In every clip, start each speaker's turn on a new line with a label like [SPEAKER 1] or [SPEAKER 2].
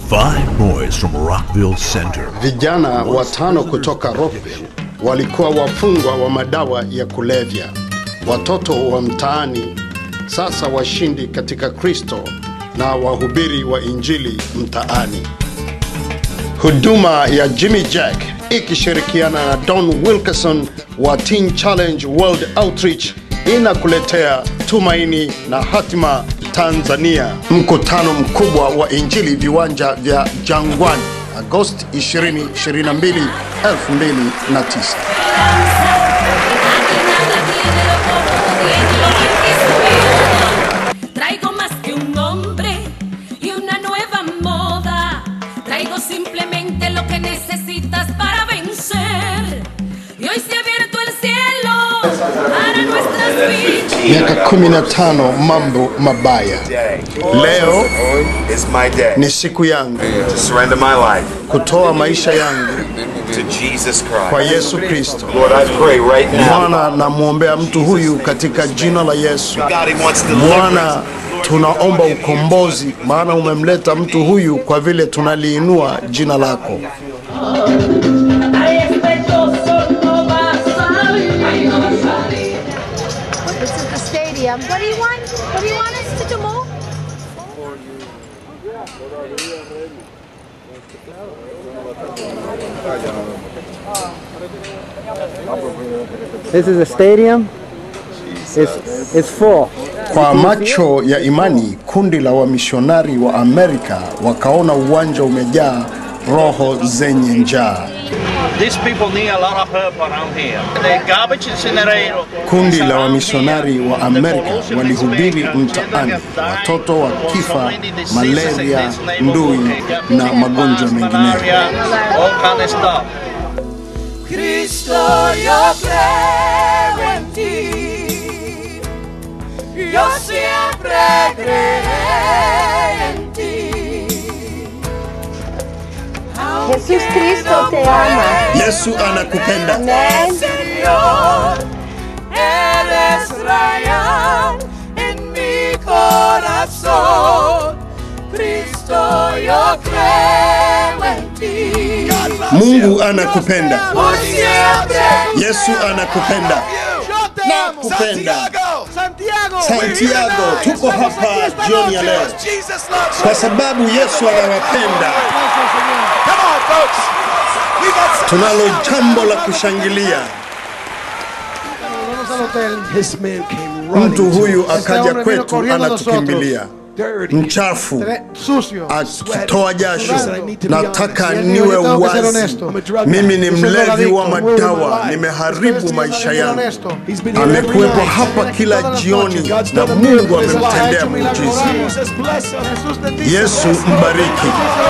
[SPEAKER 1] Five boys from Rockville Center.
[SPEAKER 2] Vijana watano kutoka Rockville walikuwa wafungwa wa madawa ya kulevya, watoto wa mtaani, sasa washindi katika Kristo na wahubiri wa Injili mtaani. Huduma ya Jimmy Jack ikishirikiana na Don Wilkerson wa Teen Challenge World Outreach inakuletea tumaini na hatima Tanzania, mkutano mkubwa wa Injili viwanja vya Jangwani, Agosti 2022 2009.
[SPEAKER 3] Traigo más que un nombre y una nueva moda. Traigo simplemente lo que necesitas para vencer. Y hoy se ha abierto el cielo para nuestras vidas.
[SPEAKER 2] Miaka 15 mambo mabaya. Leo
[SPEAKER 4] is my day
[SPEAKER 2] ni siku yangu
[SPEAKER 4] to surrender my life
[SPEAKER 2] kutoa maisha yangu
[SPEAKER 4] to Jesus
[SPEAKER 2] kwa
[SPEAKER 4] Christ.
[SPEAKER 2] Yesu Kristo.
[SPEAKER 4] Lord, I pray right now.
[SPEAKER 2] Bwana, namwombea mtu huyu katika jina la Yesu.
[SPEAKER 4] God, He wants deliverance.
[SPEAKER 2] Bwana, tunaomba ukombozi, maana umemleta mtu huyu kwa vile tunaliinua jina lako.
[SPEAKER 5] This is the stadium. What do you want? What do you want us to do more?
[SPEAKER 6] This is a stadium. It's, it's full.
[SPEAKER 2] Kwa macho ya imani, kundi la wamishonari wa Amerika wakaona uwanja umejaa roho zenye njaa.
[SPEAKER 7] These people need a lot of help around here. The garbage incinerator.
[SPEAKER 2] Kundi
[SPEAKER 7] is
[SPEAKER 2] la
[SPEAKER 7] around
[SPEAKER 2] wamishonari
[SPEAKER 7] here.
[SPEAKER 2] wa
[SPEAKER 7] The
[SPEAKER 2] Amerika
[SPEAKER 7] pollution
[SPEAKER 2] walihubiri
[SPEAKER 7] is big.
[SPEAKER 2] mtaani,
[SPEAKER 7] Children have died
[SPEAKER 2] watoto
[SPEAKER 7] from
[SPEAKER 2] wakifa
[SPEAKER 7] so many diseases
[SPEAKER 2] malaria,
[SPEAKER 7] in this neighborhood.
[SPEAKER 2] ndui na magonjwa mengineyo.
[SPEAKER 7] Malaria, all kind of stuff.
[SPEAKER 8] Cristo, yo creo en ti. Yo siempre creeré en ti.
[SPEAKER 5] Jesús Cristo te ama.
[SPEAKER 2] Yesu anakupenda.
[SPEAKER 5] Amén.
[SPEAKER 8] Señor, eres rayar en mi corazón. Cristo, yo creo en ti.
[SPEAKER 2] Mungu anakupenda.
[SPEAKER 8] Por siempre.
[SPEAKER 2] Yesu anakupenda. Nakupenda.
[SPEAKER 8] Santiago,
[SPEAKER 2] Santiago, tuko hapa jioni ya leo kwa sababu Yesu anawapenda. Tunalo jambo la kushangilia.
[SPEAKER 9] This man came running
[SPEAKER 2] Mtu
[SPEAKER 9] to
[SPEAKER 2] huyu
[SPEAKER 9] us.
[SPEAKER 2] akaja kwetu anatukimbilia,
[SPEAKER 9] Dirty,
[SPEAKER 2] mchafu,
[SPEAKER 9] sucio.
[SPEAKER 2] akitoa jasho.
[SPEAKER 9] Listen, I need to be
[SPEAKER 2] Nataka
[SPEAKER 9] honest.
[SPEAKER 2] niwe
[SPEAKER 9] Yo tengo que ser
[SPEAKER 2] wazi.
[SPEAKER 9] honesto. I'm a drug
[SPEAKER 2] Mimi
[SPEAKER 9] addict.
[SPEAKER 2] ni
[SPEAKER 9] Yo soy
[SPEAKER 2] mlevi wa
[SPEAKER 9] drogadicto.
[SPEAKER 2] madawa,
[SPEAKER 9] Ustedes
[SPEAKER 2] nimeharibu
[SPEAKER 9] tienen
[SPEAKER 2] maisha
[SPEAKER 9] que ser
[SPEAKER 2] yangu.
[SPEAKER 9] honesto. He's been here every
[SPEAKER 2] Amekuwepo
[SPEAKER 9] night.
[SPEAKER 2] hapa kila
[SPEAKER 9] Todas las
[SPEAKER 2] jioni
[SPEAKER 9] noches. God's
[SPEAKER 2] na
[SPEAKER 9] done a
[SPEAKER 2] Mungu
[SPEAKER 9] miracle. Ha
[SPEAKER 2] amemtendea
[SPEAKER 9] hecho milagros.
[SPEAKER 2] muujiza.
[SPEAKER 9] Jesus bless him. Jesús bendice.
[SPEAKER 2] Yesu
[SPEAKER 9] Bless him.
[SPEAKER 2] mbariki.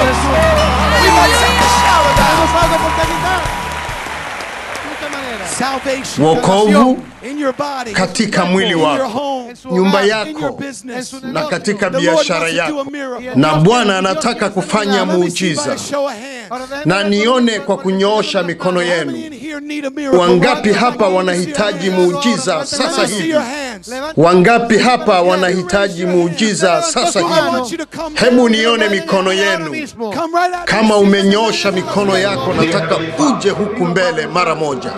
[SPEAKER 9] Salvation,
[SPEAKER 2] Wokovu
[SPEAKER 9] in your body,
[SPEAKER 2] katika mwili
[SPEAKER 9] in your
[SPEAKER 2] wako,
[SPEAKER 9] home,
[SPEAKER 2] nyumba
[SPEAKER 9] in your
[SPEAKER 2] yako
[SPEAKER 9] business.
[SPEAKER 2] na katika
[SPEAKER 9] The Lord
[SPEAKER 2] biashara
[SPEAKER 9] wants to do a
[SPEAKER 2] yako,
[SPEAKER 9] miracle.
[SPEAKER 2] na Bwana anataka kufanya
[SPEAKER 9] Let me see by
[SPEAKER 2] muujiza.
[SPEAKER 9] a show of hands.
[SPEAKER 2] Na nione kwa kunyoosha mikono
[SPEAKER 9] How many
[SPEAKER 2] yenu.
[SPEAKER 9] in here need a miracle
[SPEAKER 2] Wangapi
[SPEAKER 9] right now?
[SPEAKER 2] hapa
[SPEAKER 9] Let me
[SPEAKER 2] wanahitaji
[SPEAKER 9] see your hands.
[SPEAKER 2] muujiza
[SPEAKER 9] Let
[SPEAKER 2] sasa
[SPEAKER 9] me see
[SPEAKER 2] hivi?
[SPEAKER 9] your hands.
[SPEAKER 2] Wangapi hapa wanahitaji muujiza sasa hivi? Hebu nione mikono yenu.
[SPEAKER 9] Come right out.
[SPEAKER 2] Kama umenyoosha mikono yako, nataka uje huku mbele mara moja.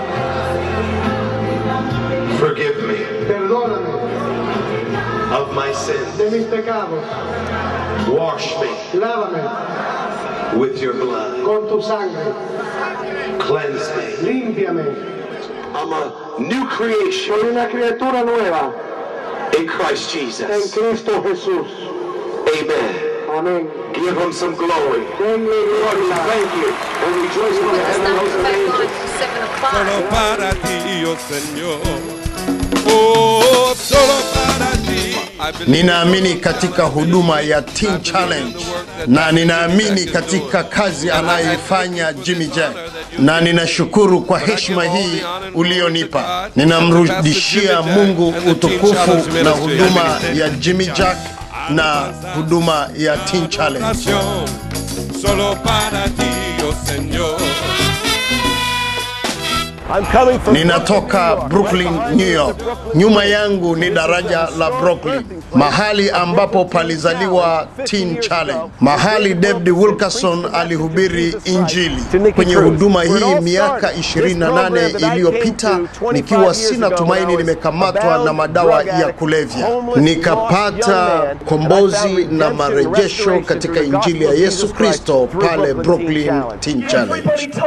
[SPEAKER 4] Forgive me of my sins. Wash me with your blood.
[SPEAKER 10] con tu sangre,
[SPEAKER 4] Cleanse me.
[SPEAKER 10] límpiame.
[SPEAKER 4] I'm a new creation
[SPEAKER 10] Soy una criatura nueva
[SPEAKER 4] in Christ
[SPEAKER 10] en
[SPEAKER 4] Jesus.
[SPEAKER 10] Cristo Jesús.
[SPEAKER 4] Amen.
[SPEAKER 10] Amén.
[SPEAKER 4] Give him some glory.
[SPEAKER 10] Denle
[SPEAKER 4] Lord, we
[SPEAKER 10] gloria.
[SPEAKER 4] thank you and rejoice in the heavenly host of angels.
[SPEAKER 11] Solo para ti, oh Señor. Oh, solo para ti. I believe
[SPEAKER 2] Ninaamini katika huduma ya Teen Challenge na ninaamini katika kazi anayoifanya Jimmy Jack, na ninashukuru kwa heshima hii ulionipa. Ninamrudishia Mungu utukufu na huduma ya Jimmy Jack na huduma ya Teen Challenge.
[SPEAKER 11] nación, solo para ti, oh Señor.
[SPEAKER 2] Ninatoka Brooklyn, New York. Nyuma yangu ni daraja la Brooklyn, mahali ambapo palizaliwa Teen Challenge, mahali David Wilkerson alihubiri Injili. Kwenye huduma hii miaka 28 iliyopita, nikiwa sina tumaini, nimekamatwa na madawa ya kulevya, nikapata kombozi na marejesho katika Injili ya Yesu Kristo pale Brooklyn Teen Challenge.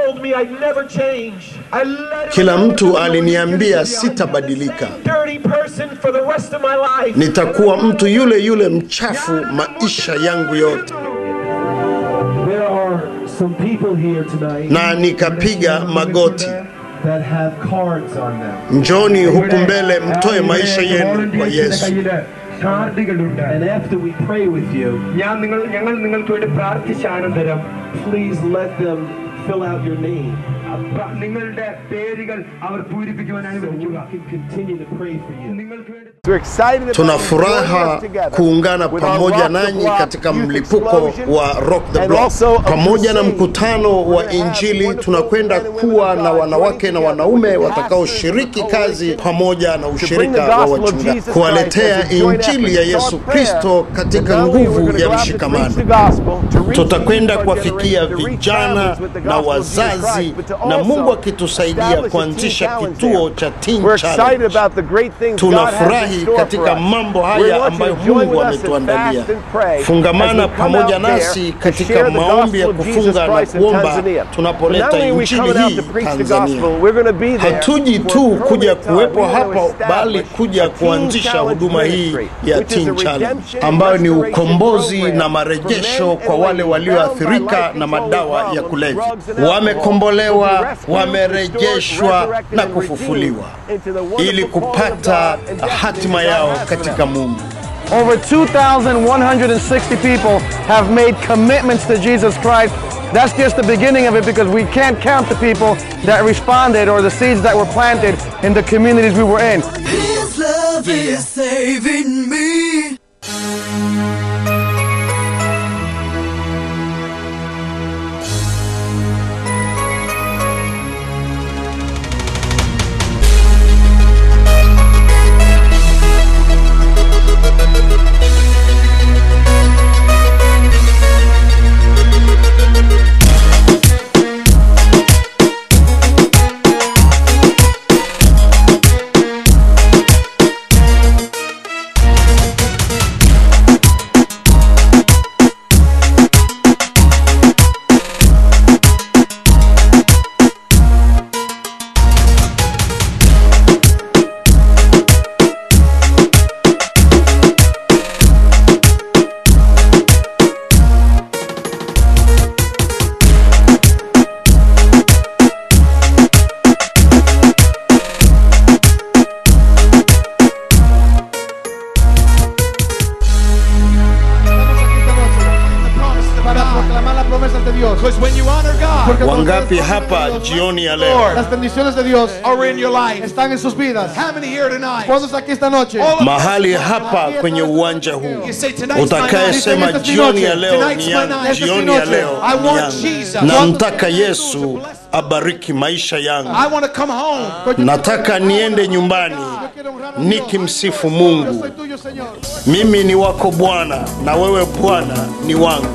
[SPEAKER 2] Kila mtu aliniambia sitabadilika, nitakuwa mtu yule yule mchafu maisha yangu yote,
[SPEAKER 12] There are some people here tonight
[SPEAKER 2] na nikapiga magoti.
[SPEAKER 12] that have cards on them.
[SPEAKER 2] Njoni huku mbele, mtoe maisha yenu kwa Yesu.
[SPEAKER 12] And after we pray with you, please let them fill out your name.
[SPEAKER 10] നിങ്ങളുടെ പേരുകൾ അവർ പൂരിപ്പിക്കുവാനായി
[SPEAKER 12] So we can continue to pray for you.
[SPEAKER 2] Tuna furaha kuungana pamoja nanyi katika mlipuko wa Rock the Block. Pamoja na mkutano wa Injili, tunakwenda kuwa na wanawake na wanaume watakaoshiriki kazi pamoja na ushirika wa wachungaji, kuwaletea Injili ya Yesu Kristo katika nguvu ya mshikamano. Tutakwenda kuwafikia vijana na wazazi, na Mungu akitusaidia kuanzisha kituo cha Teen Challenge. Tunafurahi katika mambo haya ambayo Mungu ametuandalia. Fungamana pamoja nasi katika maombi ya kufunga na kuomba tunapoleta injili hii Tanzania. Hatuji tu kuja kuwepo hapa, bali kuja kuanzisha huduma hii ya Teen Challenge ambayo ni ukombozi na marejesho kwa wale walioathirika na madawa ya kulevya, wamekombolewa, wamerejeshwa na kufufuliwa ili kupata hatima yao katika Mungu.
[SPEAKER 6] Over 2,160 people have made commitments to Jesus Christ. That's just the beginning of it because we can't count the people that responded or the seeds that were planted in the communities we were in.
[SPEAKER 8] His love is saving me.
[SPEAKER 9] Para proclamar las promesas de Dios.
[SPEAKER 13] Because when you honor God,
[SPEAKER 9] Porque cuando
[SPEAKER 2] Wangapi
[SPEAKER 9] ustedes
[SPEAKER 2] hapa
[SPEAKER 9] honran a Dios,
[SPEAKER 2] jioni ya leo
[SPEAKER 9] Las bendiciones de Dios
[SPEAKER 13] are in your life.
[SPEAKER 9] están en sus vidas.
[SPEAKER 13] How many here tonight?
[SPEAKER 9] ¿Cuántos aquí esta noche?
[SPEAKER 13] All of
[SPEAKER 2] mahali hapa kwenye uwanja huu
[SPEAKER 13] You say tonight's my night.
[SPEAKER 2] utakayesema
[SPEAKER 9] Esta es mi
[SPEAKER 2] jioni
[SPEAKER 9] noche.
[SPEAKER 2] ya leo
[SPEAKER 13] Tonight's
[SPEAKER 2] ni
[SPEAKER 13] my
[SPEAKER 2] yangu,
[SPEAKER 13] night. Esta
[SPEAKER 9] es mi
[SPEAKER 2] jioni ya
[SPEAKER 9] noche.
[SPEAKER 2] leo
[SPEAKER 13] I
[SPEAKER 2] ni
[SPEAKER 13] want
[SPEAKER 2] yangu.
[SPEAKER 13] Jesus.
[SPEAKER 2] Namtaka Yesu abariki maisha yangu.
[SPEAKER 13] I want to come home.
[SPEAKER 2] Nataka niende nyumbani nikimsifu Mungu.
[SPEAKER 9] Soy tuyo, Señor.
[SPEAKER 2] Mimi ni wako Bwana na wewe Bwana ni wangu.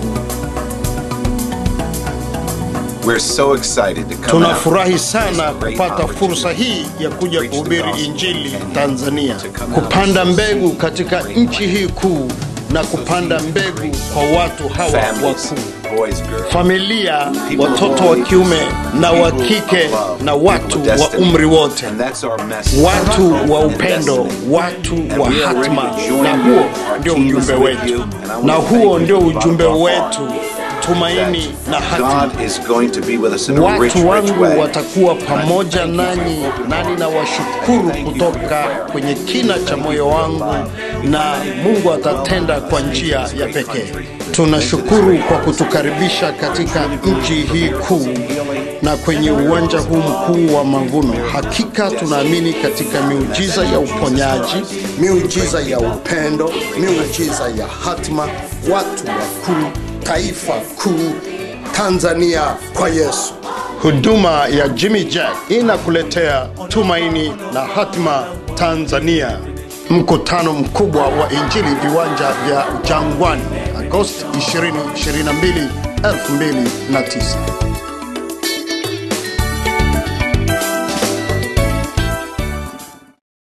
[SPEAKER 14] We're so excited to come out
[SPEAKER 2] Tunafurahi
[SPEAKER 14] with
[SPEAKER 2] sana
[SPEAKER 14] this great
[SPEAKER 2] kupata fursa hii ya kuja kuhubiri Injili Tanzania, kupanda mbegu katika nchi hii kuu na kupanda mbegu kwa watu hawa
[SPEAKER 14] families,
[SPEAKER 2] wakuu,
[SPEAKER 14] boys, girls,
[SPEAKER 2] familia, watoto wa kiume na wa kike na watu wa umri wote,
[SPEAKER 14] and that's our message.
[SPEAKER 2] watu wa upendo, watu wa hatma, na huo ndio ujumbe wetu, na huo ndio ujumbe wetu, tumaini na hatima.
[SPEAKER 14] God is going to be with us in a rich,
[SPEAKER 2] Watu
[SPEAKER 14] rich
[SPEAKER 2] wangu
[SPEAKER 14] way.
[SPEAKER 2] watakuwa pamoja nanyi, nani na washukuru kutoka kwenye kina cha moyo wangu, na Mungu atatenda kwa njia ya pekee. Tunashukuru kwa kutukaribisha katika nchi hii kuu na kwenye uwanja huu mkuu wa mavuno. Hakika tunaamini katika miujiza ya uponyaji, miujiza ya upendo, miujiza ya hatima, watu wakuu, taifa kuu, Tanzania kwa Yesu. Huduma ya Jimmy Jack inakuletea tumaini na hatima Tanzania. Mkutano mkubwa wa Injili viwanja vya Jangwani, Agosti 2022, 2009.